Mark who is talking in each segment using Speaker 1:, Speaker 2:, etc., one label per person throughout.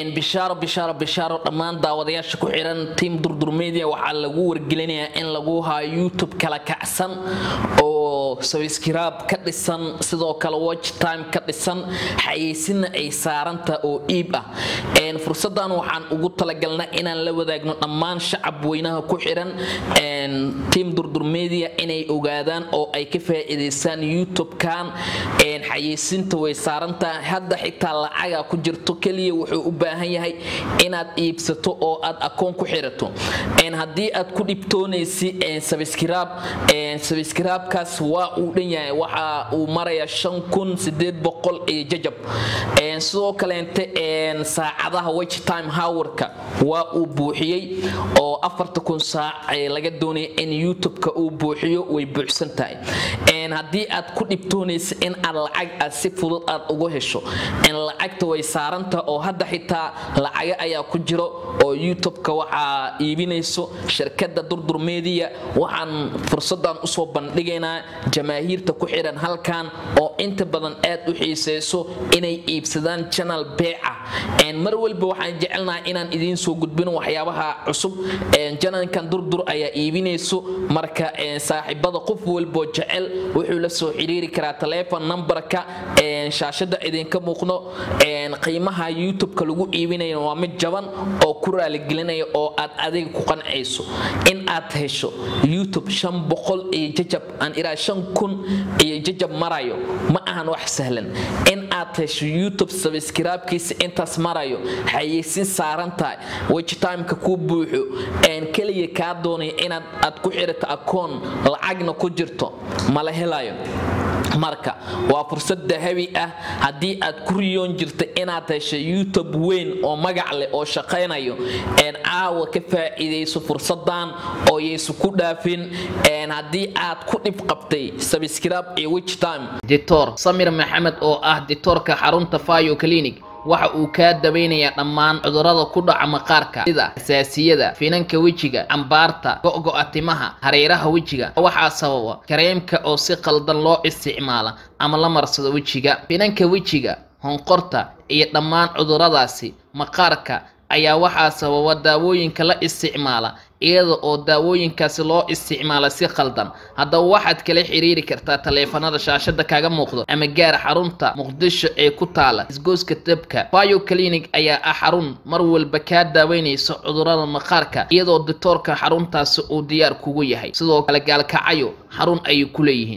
Speaker 1: bishaaro bishaaro bishaaro dhammaan daawadayaasha ku xiran tiam durdur media waxaa lagu wargelinayaa in lagu hayo youtube kala kacsan oo sabskiraab ka dhisan sidoo kale watch time ka dhisan xayeysinna ay saaranta oo iib ah fursadan waxaan ugu talagalna inaan la wadaagno dhammaan shacab weynaha ku xiran tiam durdur media inay ogaadaan oo ay ka faa'iidaystaan youtube-kan xayeysinta way saarantaha hadda xitaa lacaga ku jirto keliya wuxuu u baahan yahay inaad iibsato oo aad akoon ku xirato haddii aad ku dhibtoonaysi sabskiraab sabskiraabkaas waa uu dhan yahay waxa uu maraya shan kun sideed boqol iyo jajab sidoo kaleente saacadaha watch time howarka waa uu buuxiyey oo afarta kun saac laga doonaya in youtube-ka uu buuxiyo way buuxsan tahay haddii aad ku dhibtoonaysa in aad lacag aad si fudud aad ugu hesho lacagta way saaranta oo hadda xitaa lacaga ayaa ku jiro oo youtube-ka waxaa iibinayso shirkada durdur media waxaan fursadan usoo bandhigaynaa jamaahiirta ku xiran halkan oo inta badan aad u xiiseyso inay iibsadaan janal beeca mar walba waxaan jecelnahay inaan idiin soo gudbino waxyaabaha cusub janalkan durdur ayaa iibinayso marka saaxiibada qof walboo jecel wuxuu la soo xiriiri karaa taleefon nambarka shaashada idinka muuqno qiimaha youtube-ka lagu iibinaya waa mid jaban oo ku raaligelinaya oo aad adiga ku qancayso in aad hesho youtube shan boqol iyo jajab aan iraa shan kun iyo jajab marayo ma ahan wax sahlan in aad hesho youtube sabskiraabkiisa intaas marayo xayeysin saaran tahay wajtimeka kuu buuxo keliya kaa doonaya inaad aad ku xirato akoon lacagna ku jirto mala helayo marka waa fursad dahabi ah haddii aad ku riyoon jirta inaad hesho youtube weyn oo magac leh oo shaqaynayo caawa ka faa'iidayso fursadan oo yaysu ku dhaafin haddii aad ku dhib qabtay sabskiraab iyo witchtime ditor samir maxamed oo ah ditoorka xarunta fayo clinic waxa uu kaa dabaynayaa dhammaan cudurrada ku dhaca maqaarka sida asaasiyada finanka wejiga cambaarta go'go'a timaha hareeraha wejiga waxaa sababa kareemka oo si qaldan loo isticmaala ama la marsado wejiga finanka wejiga honqorta iyo dhammaan cudurradaasi maqaarka ayaa waxaa sababa daawooyinka la isticmaala iyada oo daawooyinkaasi loo isticmaala si khaldan haddaba waxaad kala xiriiri kartaa taleefanada shaashada kaaga muuqdo ama gaar xarunta muqdisho ee ku taala isgooska dabka bio clinic ayaa ah xarun mar walba kaa daaweynaysa cudurrada maqaarka iyadoo ditoorka xaruntaasi uu diyaar kugu yahay sidoo kale gaalkacayo xarun ayay ku leeyihiin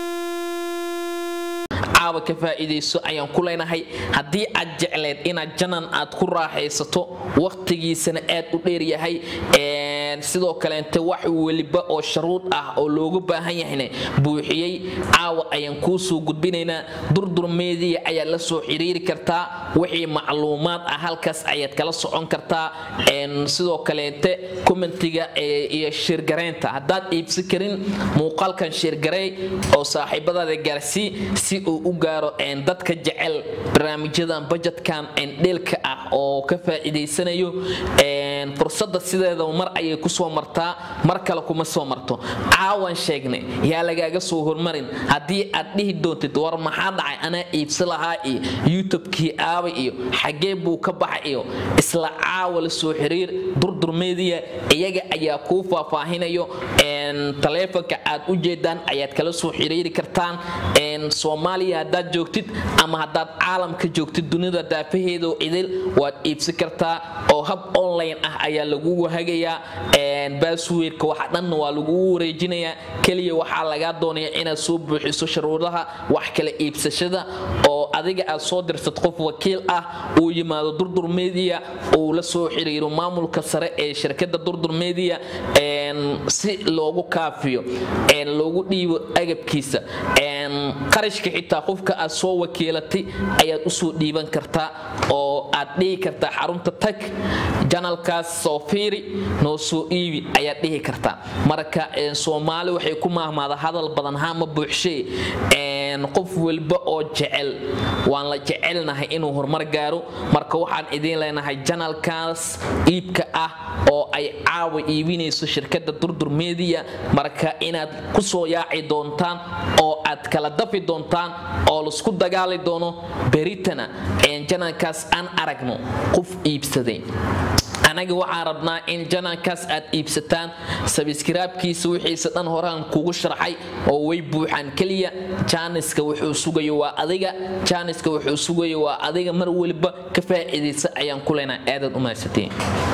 Speaker 1: caawa ka faa'iidayso ayaan ku leenahay haddii aad jecleed inaad janan aad ku raaxaysato wakhtigiisana aad u dheeryahay sidoo kaleente wax weliba oo sharuud ah oo loogu baahan yahayna buuxiyey caawa ayaan kuu soo gudbinaynaa durdur media ayaad la soo xiriiri kartaa wixii macluumaad ah halkaas ayaad kala socon kartaa sidoo kaleente commentiga iyo sheergareynta haddaad iibsan karin muuqaalkan sheergarey oo saaxiibadaada gaarsii si uu u gaaro dadka jecel barnaamijyadan bajetkan dheelka ah oo ka faa'iidaysanayo fursada sideeda mar ayay kusoo martaa mar kale kuma soo marto caawan sheegnay yaa lagaaga soo hormarin haddii aad dhihi doontid war maxaa dhacay anaa iibsa lahaa iyo youtube-kii aaba iyo xagee buu ka baxa iyo isla caawa la soo xiriir durdur media iyaga ayaa kuu faahfaahinayo taleefonka aad u jeedaan ayaad kala soo xiriiri kartaan soomaaliya haddaad joogtid ama haddaad caalamka joogtid dunida daafaheedo idil waad iibsan kartaa oo hab online ah ayaa lagugu hagayaa baasweerka waxa dhanna waa lagugu wareejinayaa keliya waxaa lagaa doonaya inaad soo buuxiso sharuudaha wax kala iibsashada oo adiga aad soo dirsad qof wakiil ah uu yimaado durdur media uu la soo xiriiro maamulka sare ee shirkada durdur media si loogu kaafiyo loogu dhiibo agabkiisa qarashka xitaa qofka aad soo wakiilatay ayaad usoo dhiiban kartaa oo aad dhihi kartaa xarunta tag janalkaas soo fiiri noo soo iibi ayaad dhihi kartaa marka soomaali waxay ku maahmaada hadal badan hama buuxshee qof walba oo jecel waan la jecelnahay inuu horumar gaaro marka waxaan idiin leenahay janalkaas iibka ah oo ay caawa iibinayso shirkadda durdur media marka inaad ku soo yaaci doontaan oo aad kala dafi doontaan oo laisku dagaali doono beritana janalkaas aan aragno qof iibsaday anaga waxaan rabnaa in janalkaas aad iibsataan sabiskiraabkiisa wixiisa dhan horaan kugu sharxay oo way buuxaan keliya jaaniska wuxuu sugayo waa adiga jaaniska wuxuu sugayo waa adiga mar waliba ka faa'iidaysa ayaan ku leenahay aadaad u mahadsateen